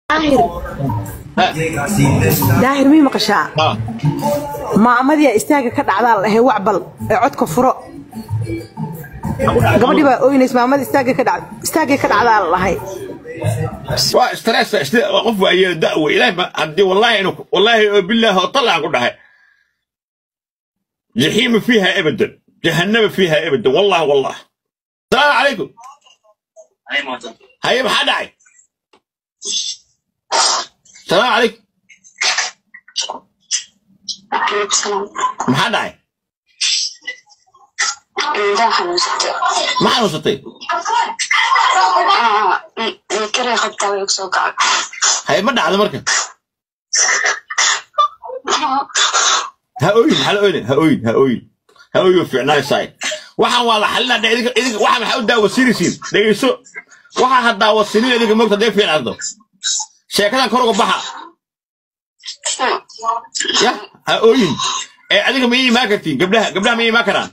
daahir daahir mii maqashaa Ah, maamadiya istaaga ka dhacdaa lahay wacbal ee codka furo gabadhii baa oynays maamada istaaga ka dhac istaagay ka dhacdaa lahay waa stress sida qof waa yeelo da'wo ilaahay ma haddii wallahi inu wallahi oo bilaahi oo tallaan ku dhahay jaxiima fiiha abadan jahannama fiiha abadan wallah wallah salaamu calaykum haye maxaa dhacay salaamu calaykum maxaa dhacay indhaha xanuunsatay ma xanuunsatay kare qabtaa way soo kacay haye ma dhacdo marka ha ooyin hala ooyin ha ooyin ha ooyin ha ooyin fiicnaaysaay waxaan waa la xalinaa dhe idinka idinka waxaa maxaa u daawasiinaysiin dhegeyso waxaa ha daawasinin idinka mogta hadday fiicnaado sheekadan kor uga baxa ya ha ooyin ee adiga ma ii imaan kartiin gabdhaha gabdhaha ma ii imaan karaan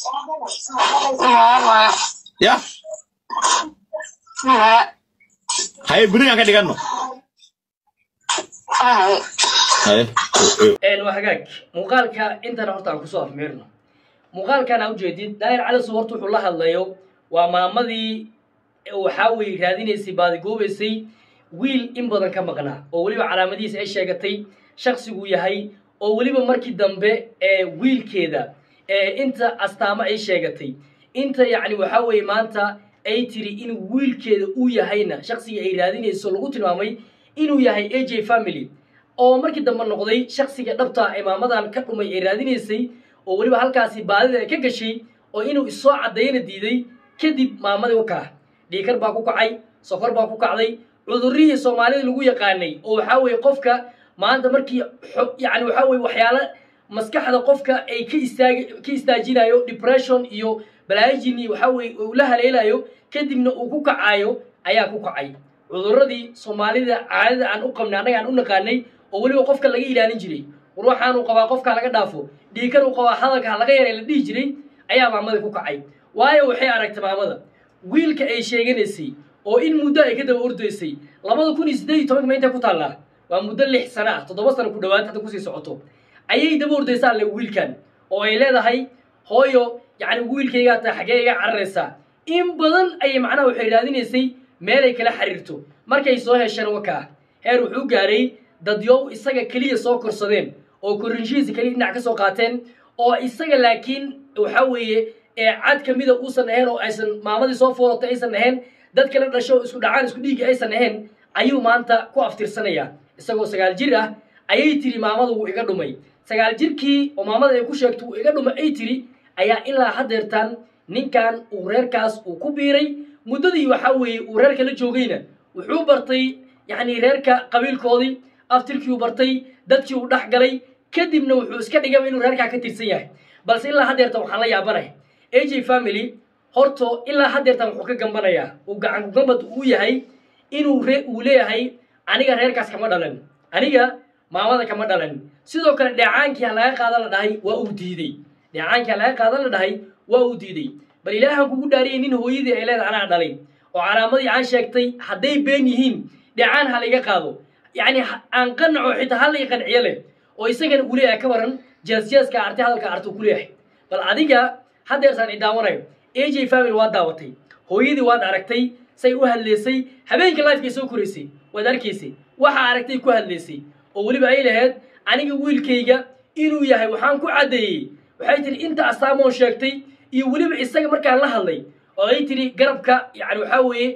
ya haye berigaan ka dhiganno haye een waa hagaag muuqaalka intan horta aan kusoo afmeerno muuqaalkan aa ujeedid daahir cali sub horta wuxuu la hadlayo waa maamadii waxaa weye raadinaysay baadigoobaysay wiil in badan ka maqnaa oo weliba calaamadihiisa ay sheegatay shaqsiguu yahay oo weliba markii dambe ee wiilkeeda ee inta astaamo ay sheegatay inta yacni waxaa weeye maanta ay tiri in wiilkeeda uu yahayna shaqsigii ay raadinayso lagu tilmaamay inuu yahay a j family oo markii dambe noqday shaksiga dhabta ee maamadan ka dhumay ee raadinaysay oo weliba halkaasi baadida ay ka gashay oo inuu isoo caddayna diiday kadib maamadii u kaa dhiikar baa ku kacay sokor baa ku kacday cudurrihii soomaalida lagu yaqaanay oo waxaa weeye qofka maanta markii xo- yacni waxaa weeye waxyaalo maskaxda qofka ay ka istaagi ka istaajinayo depression iyo balaayajin iyo waxaa weeye uu la haleelayo kadibna uu ku kacayo ayaa ku kacay cudurradii soomaalida caadada aan u qabnay annaga aan u naqaanay oo weliba qofka laga ilaalin jiray war waxaanuu qabaa qofka laga dhaafo dhiikar uu qabaa hadalka ha laga yaray la dhihi jiray ayaa maamadii ku kacay waayo waxay aragtay maamada wiilka ay sheeganaysay oo in muddo ay ka daba ordaysay labada kun iyo siddeed iyo tobanka ma intay ku taallaa waa muddo lix sano ah toddoba sano ku dhowaad hadda kusii socoto ayay daba ordaysaa le wiilkan oo ay leedahay hooyo yacni wiilkaygaa tahay xaggee iga cararaysaa in badan ayay macnaha waxay raadinaysay meelay kala xiriirto markay soo hesheen wakaa heer wuxuu gaaray dadyow isaga keliya soo korsadeen oo korinshihiisa keliya dhinac ka soo qaateen oo isaga laakiin waxaa weeye ee cad ka mida uusan ahayn oo aysan maamadii soo fooratay aysan ahayn dad kala dhasho oo isku dhacaan isku dhiigga aysan ahayn ayuu maanta ku aftirsanayaa isagoo sagaal jir ah ayay tiri maamada wuu iga dhumay sagaal jirkii oo maamada ay ku sheegto wuu iga dhumay ay tiri ayaa ilaa haddeertan ninkan uu reerkaas uu ku biiray muddadii waxaa weeye uu reerka la joogayna wuxuu bartay yacni reerka qabiilkoodii aftirkii uu bartay dadkii uu dhex galay kadibna wuxuu iska dhigaba inuu reerkaa ka tirsan yahay balse ilaa haddeertan waxaan la yaabanaya a j family horto ilaa haddeertan wuxuu ka gambanayaa uu gacan kugambad uu yahay inuu re uu leeyahay aniga reerkaas kama dhalan aniga maamada kama dhalan sidoo kale dheecaankii ha laga qaadan la dhahay waa uu diidey dheecaankii ha laga qaadan la dhahay waa uu diidey bal ilaahan kugu dhaariyay nin hooyadii ay leedahay anaa dhalay oo calaamadii aan sheegtay hadday been yihiin dheecaan ha layga qaado yacni ha- aan qanaco xitaa ha lay qanciyo leh oo isagana uu leeyahay ka waran jeesjeeska arti hadalka artu ku leeyahay bal adiga haddeertaan i daawanayo a j family waad daawatay hooyadii waad aragtay say u hadleysay habeenka lifekay soo koraysay waad arkaysay waxaa aragtay ku hadleysay oo weliba ay lahayd aniga wiilkayga inuu yahay waxaan ku caddeeyey waxay tihi inta astaamoon sheegtay iyo weliba isaga markaan la hadlay oo ay tihi garabka yani waxaa weeye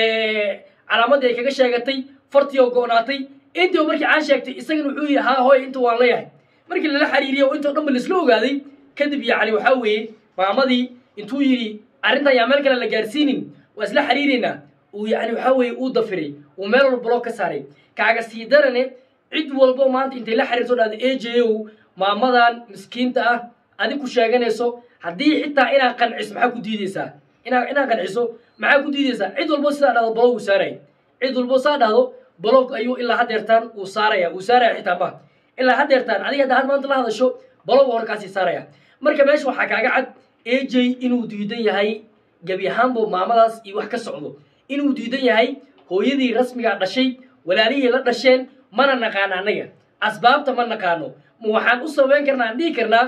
calaamadii ay kaga sheegatay fartii oo go'naatay intii markii aan sheegtay isagana wuxuu yihi haa hooy inta waan leeyahay markii lala xiriiriyo oo intoo dhan ba laisla ogaaday kadib yacni waxaa weeye maamadii intuu yidhi arrintan yaa meel kale la gaarsiinin waa isla xiriireynaa uu yacni waxaa weeye uu dafiray uu meel walba bloog ka saaray kaaga sii darane cid walbo maanta intay la xiriirto dhahda a j o maamadan miskiinta ah adig ku sheeganayso haddii xitaa inaad qanciso maxaa ku diideysaa inaa inaad qanciso maxaa ku diideysaa cid walbo sidaa dhahdo blog uu saaraya cid walbo saa dhahdo blog ayuu ilaa haddeertaan uu saaraya uu saaraya xitaa ma ilaa haddeertaan adiga hadda had maanta la hadasho blog horkaasii saaraya marka meesha waxaa kaaga cad a j inuu diidan yahay gebi ahaanbo maamadaas iyo wax ka socdo inuu diidan yahay hooyadii rasmigaa dhashay walaalihii la dhasheen mana naqaano annaga asbaabta ma naqaano ma waxaan u sabayn karnaa aan dhihi karnaa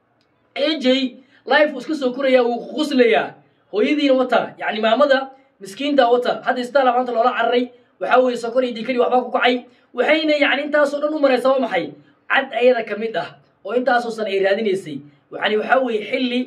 aj life uu iska soo korayaa wuu quslayaa hooyadiina wataa yacni maamada miskiinta wata hadda istaala maanta loola cararay waxaa weeye sokor iyo dikadii waxbaa ku kacay waxayna yacni intaasoo dhan u maraysa waa maxay cad ayada ka mid ah oo intaasoo san ay raadinaysay yani waxaa weeye xilli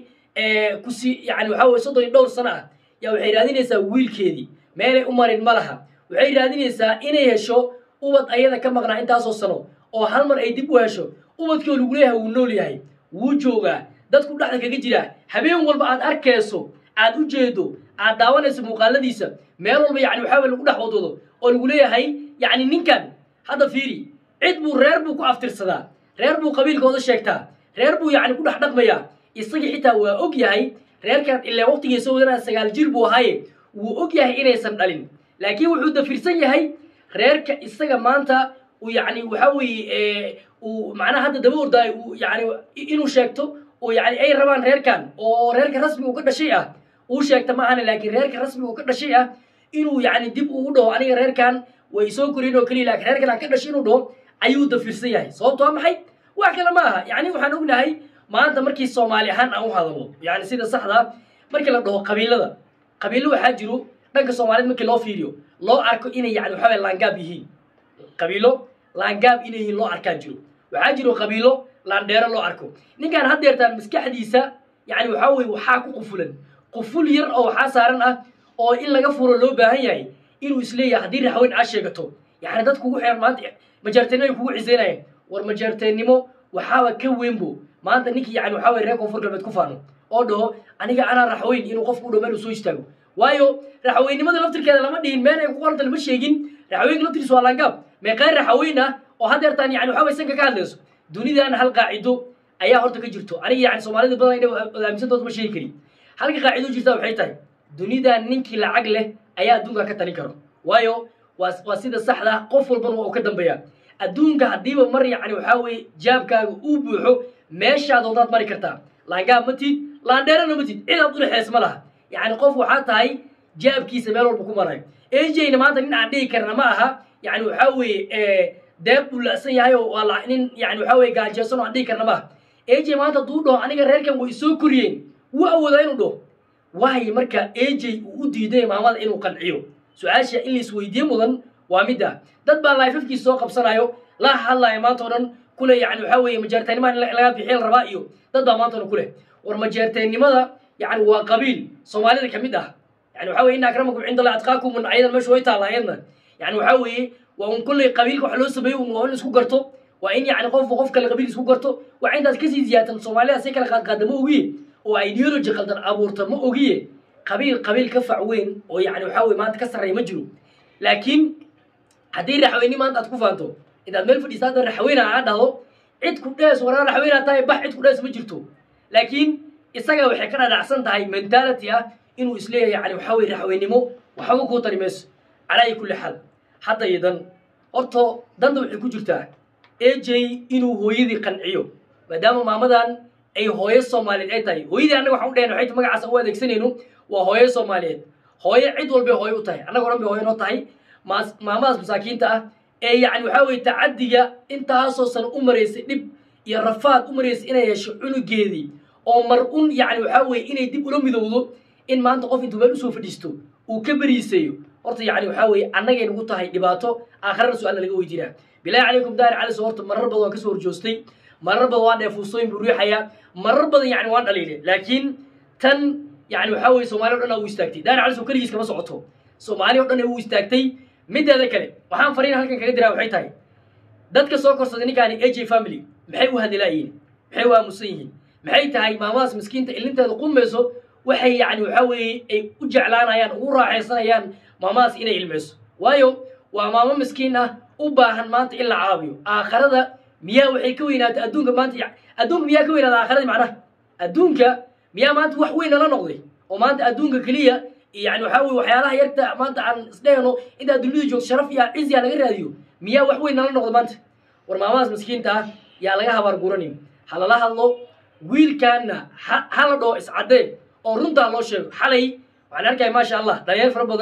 kusi yani waxaa weye soddon iyo dhowr sano ah yaa waxay raadinaysaa wiilkeedii meelay u marin ma laha waxay raadinaysaa inay hesho ubad ayada ka maqnaa intaasoo sano oo hal mar ay dib u hesho ubadkii oo lagu leeyahay wuu nool yahay wuu joogaa dadku dhexda kaga jiraa habeen walba aad arkayso aad u jeedo aad daawanayso muuqaaladiisa meel walba yani waxaa weye lagu dhex wadwado oo lagu leeyahay yacni ninkan hadda fiiri cid buu reer buu ku aftirsadaa reer buu qabiilkooda sheegtaa reer buu yacni ku dhex dhaqmayaa isagii xitaa waa og yahay reerkan ilaa waqtigiisa wadanaa sagaal jir buu ahaaye wuu og yahay inaysan dhalin laakiin wuxuu dafirsan yahay reerka isaga maanta uu yacni waxaa weeye uu macnaha hadda daba ordaayo uu yani inuu sheegto oo yani ay rabaan reerkan oo reerka rasmiga uu ka dhashay ah uu sheegta ma ahana laakiin reerka rasmiga uu ka dhashay ah inuu yani dib ugu dhaho aniga reerkan way soo koreen oo keliya laakiin reerkan aan ka dhashay inuu dhaho ayuu dafirsan yahay sababto waa maxay wax kale ma aha yani waxaan ognahay maanta markii soomaali ahaan aan u hadalo yani sida saxda markii la dhaho qabiilada qabiilo waxaa jiro dhanka soomaaliyed markii loo fiiriyo loo arko inay yani waxaa weye laangaab yihiin qabiilo laangaab inay yihiin loo arkaa jiro waxaa jiro qabiilo laandheero loo arko ninkan haddeertaan maskaxdiisa yani waxaa weye waxaa ku qufulan quful yar oo waxaa saaran ah oo in laga furo loo baahan yahay inuu isleeyahay haddii raxweyn aa sheegato yani dad kugu xiran maanta majaarteennimo ay kugu ciseynayaan war majaarteennimo waxaaba ka weynbo maanta ninkii yani waxaa weye reer koonfur galbeed ku faano oo dhaho aniga anaa raxweyn inuu qofku u dhow meel uu soo istaago waayo raxweynimada laftirkeeda lama dhihin meel ay ku qoranta lama sheegin raxweynka laftirkiisa waa laangaab meeqaan raxweyn ah oo haddeertaan yani waxaa weye sanka ka hadlayso dunidan hal qaacido ayaa horta ka jirto aniga yani soomaalida badan inay aaminsantood ma sheegi karin halka qaacido jirta waxay tahay dunidan ninkii lacag leh ayaa adduunka ka talin karo waayo waa waa sida saxda ah qof walbana waa uu ka dambeeyaa adduunka haddiiba mar yani waxaa weeye jaabkaaga uu buuxo meeshaad doodaad mari kartaa laangaab ma tid laandheerana ma tid cidaad u dhexeys ma laha yani qof waxaa tahay jaabkiisa meel walba ku marayo ajna maanta nin aan dhihi karna ma aha yani waxaa weeye deeb buu la'san yahay oo waa la nin yani waxaa weye gaajeysan oo aan dhihi karna ma aha aj maanta hadduu dhaho aniga reerkan way soo koriyeen wuu awoodaa inuu dhaho waayo marka aj uu u diiday maamada inuu qanciyo su-aasha in laisweydiye mudan waa mid ah dad baa laifafkiisa soo qabsanayo la hadlaya maanta o dhan kule yani waxaa weeye majeerteennimada in laga bixiya la rabaa iyo dad baa maanta o dhan ku leh war majeerteennimada yani waa qabiil soomaalida ka mid ah yani waxaa weye ina akramakum cinda allahi atqaakum ayadan meesha way taalla ayadna yani waxaa weeye waa un kulley qabiilka wax loo sameeyo un waa in isku garto waa in yani qofba qof kale qabiil isku garto waa intaas kasii ziyaatan soomaalida si kala qaadqaada ma ogiye oo ideology qaldan abuurta ma ogiye qabiil qabiil ka fac weyn oo yani waxaa weye maanta ka sarreeya ma jiro laakiin haddii raxweyni maanta aad ku faanto intaad meel fadhiisa hadda raxweyna aa dhahdo cid ku dhees waraa raxweynaa tahay bax cid ku dhees ma jirto laakiin isaga waxay ka dhadhacsan tahay mentality ah inuu isleeyahay yani waxaa weye raxweynimo waxba kuu tari mayso calaa ayi kulli xaal hadda iyo dan horto danta waxay ku jirtaa aj inuu hooyadii qanciyo maadaama maamadan ay hooyo soomaaliyeed ay tahay hooyadii annaga waxaan u dhehna waxay magacaas u adeegsanayno waa hooyo soomaaliyeed hooyo cid walbay hooyo u tahay annaga odhan bay hooyo noo tahay maas maamadaas masaakiinta ah ee yani waxaa weye tacadiga intaasoo sano u maraysay dhib iyo rafaad u maraysay inay hesho cunugeedii oo mar un yani waxaa weye inay dib ula midowdo in maanta qof intuu meel usoo fadhiisto uu ka beriisayo horta yani waxaa weye annagay nagu tahay dhibaato aakharana su-aalna laga weydiinaa bilahi calaykum daari caliso horta marar badan waan kasoo horjoostay marar badan waan dheefuusooyin buu riixayaa marar badan yani waan dhaliile laakiin tan yani waxaa weye soomaali o dhan aa u istaagtay daari caliso keligiis kama socoto soomaali o dhan u istaagtay mideeda kale waxaan fariin halkan kaga diraa waxay tahay dadka soo korsaday ninkaani aj family maxay u hadilaayihiin maxay u aamusan yihiin maxay tahay maamadaas miskiinta ilinteeda qumayso waxay yani waxaa weeye ay u jeclaanayaan ugu raaxaysanayaan maamadaas inay ilmayso waayo waa maamo miskiin ah u baahan maanta in la caabiyo aakharada miyaa waxay ka weynaatay adduunka maanta adduunka miyaa ka weynaata aakharadii macnaha adduunka miyaa maanta wax weyn nala noqday oo maanta adduunka keliya yani waxaa weye waxyaalaha yarta maanta aan isdhehno intaa dunida joogto sharaf iyo ciziya laga raadiyo miyaa wax weyn nala noqdo maanta war maamadaas miskiinta ah yaa laga habaar guranin ha lala hadlo wiilkaana ha hala dhaho iscaddee oo runtaa loo sheego xalay waxaan arkaya maasha allah dhalinyar fara badan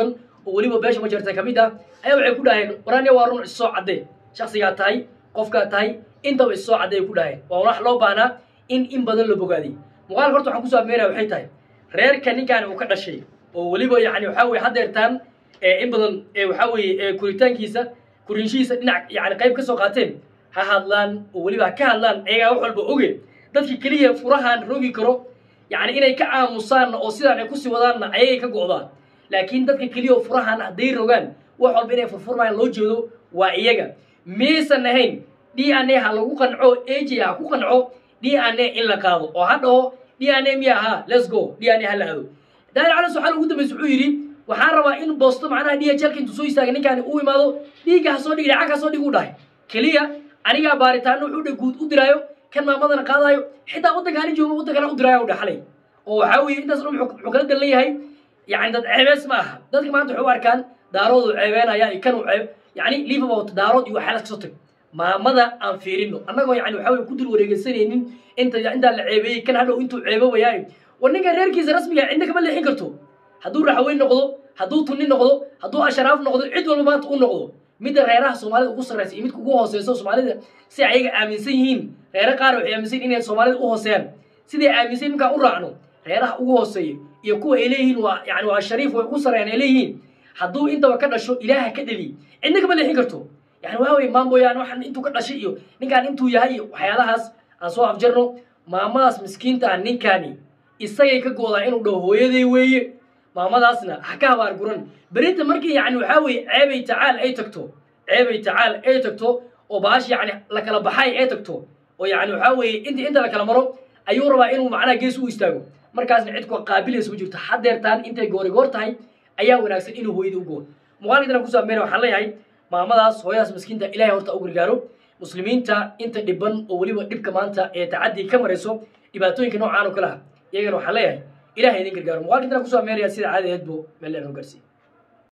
oo weliba beesha majarta ka mid ah ayaa waxay ku dhaheen waranya waa run issoo caddee shaksigaa tahay qofkaa tahay intaba issoo cadday ay ku dhaheen waa wax loo baahnaa in in badan la bogaadiy muuqaalka horta waxaan kusoo afmeynaya waxay tahay reerka ninkaani uu ka dhashay oo weliba yani waxaa weye haddeertaan in badan waxaa weeye kuritaankiisa kurinshihiisa dhinac yani qayb ka soo qaateen ha hadlaan oo weliba ha ka hadlaan ayagaa wax walba oge dadka keliya furahaan rogi karo yani inay ka aamusaanna oo sidaan ay kusii wadaanna ayagay ka go'daan laakiin dadka keliya oo furahaan hadday rogaan wax walba inay furfurmayaan loo jeedo waa iyaga miyaysan ahayn d n a ha lagu qanco aj ha ku qanco d n a in la qaado oo ha dhaho d n a miya ahaa let's go d n a ha la aado daahir calas waxaa ugu dambaysa wuxuu yidhi waxaan rabaa in boosto macnaha d h lka intuu soo istaagay ninkaani uu imaado dhiigga ha soo dhig lacag ha soo dhig u dhahay keliya anigaa baaritaano wuxuu dhe guud u diraayo kan maamadana qaadaayo xitaa waddankaani jooga waddankana u diraayo u dhaxlay oo waxaa weeye intaas dhan wuxuu kala dan leeyahay yani dad ceebees ma aha dadka maanta waxay u arkaan daaroodu ceebeenaya iyo kanuu ceeb yani liverpool daarood iyo waxyaala kasoo tag maamada aan fiirino annagoo yani waxaa weye ku dul wareegeysanaynin inta intaa la ceebeeyey kan hadhow intuu ceebobayaayo war ninka reerkiisa rasmiga cidna kama leexin karto hadduu raxweyn noqdo hadduu tunni noqdo hadduu asharaaf noqdo cid walba maanta u noqdo midda reeraha soomaalida ugu sarraysa iyo midka ugu hooseyso soomaalida si ayaga aaminsan yihiin reere qaar waxay aaminsan yihin inay soomaalida u hooseeyaan siday aaminsan markaan u raacno reeraha ugu hooseeya iyo kuwa ay leeyihiin waa yani waa shariif way ugu sarreeyaan ay leeyihiin hadduu intaba ka dhasho ilaaha ka dheli cidna kama leexin karto yani waa weye maamooyaan waxaan intuu ka dhashay iyo ninkaan intuu yahay iyo waxyaalahaas aan soo afjarno maamadaas miskiinta ah ninkaani isagay ka goodaa inuu dhaho hooyaday weeye maamadaasna ha ka habaar guran berinta markii yani waxaa weeye ceebay tacaal ay tagto ceebay tacaal ay tagto oo baash yani la kala baxay ay tagto oo yani waxaa weeye inta inta la kala maro ayuu rabaa inuu macnaha gees u istaago markaasna cid ku qaabilaysa ma jirto haddeertaan intay goorigoor tahay ayaa wanaagsan inuu hooyada u goor muuqaalkiidana kusoo ameena waxaan leeyahay maamadaas hooyadaas miskiinta ilahay horta u gargaaro muslimiinta inta dhiban oo weliba dhibka maanta ee tacadii ka marayso dhibaatooyinka noocaan oo kale ah iyagana waxaan leeyahay ilahay idin gargaaro muuqaalkiidana kusoo ameeraya sida caadi aheed buu meel dheer noo gaarsiiye